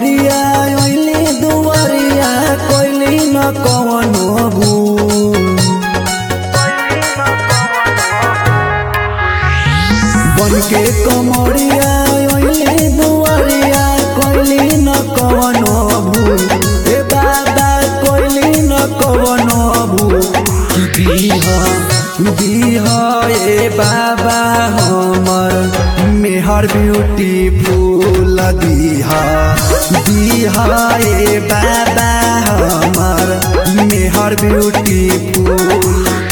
कमरिया ओइली दुआरिया कोइली न कवनो भूल बन के कमरिया ओइली दुआरिया कोइली न कवनो भूल ए बाबा कोइली न कवनो भूल कि दीहा दीहा ए बाबा हमर मेहर ब्यूटीफुल दीहा दीहा ए बाबा हमर मेहर beautiful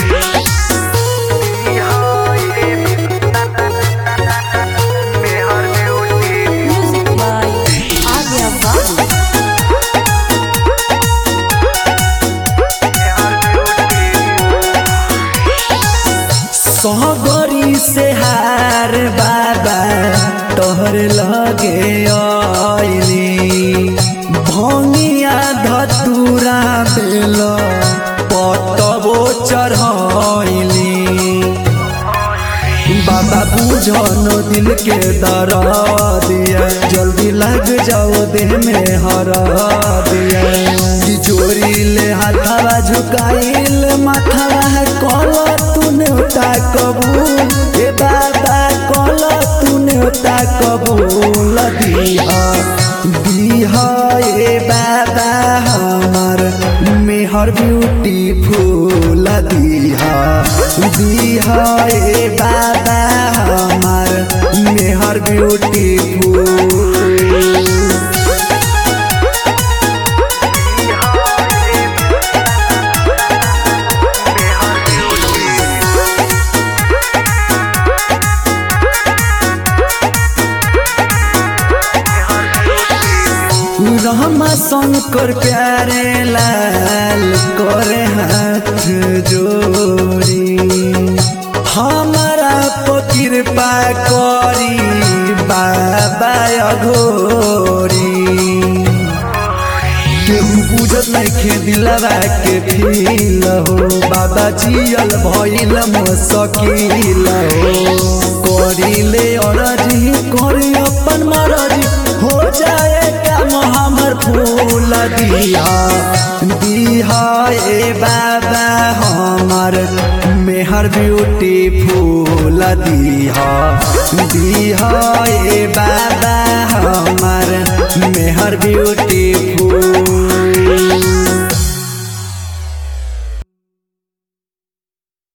Music by Arya Babu. सहगरी से हार बाबा तोहर लगे आइली भंगिया धतूरा बेल पतबो चढ़ैली बाबा बुझन दिल के दरा दिया जल्दी लग जाओ देह में हरा दिया तिजोरी ले हाथावा झुकाइल माथावा कल तूने उठा कबूल ए बाबा कल तूने उठा कबूल दिया दिया ए बाबा हमार मेहर ब्यूटीफुल दिया दिया ए बाबा हमार मेहर ब्यूटीफुल रहमा शंकर प्यारे लाल करे हाथ जोड़ी हमारा पर कृपा करी बाबा अघोरी केहू बुझत नइखे दिलवा के फील हो बाबा जियल भइल मसकील हो करिले अरजी करी अपन मरजी हो जाए काम हमर फूल दिया दिया ए बाबा हमर मेहर ब्यूटी फूल दिया दिया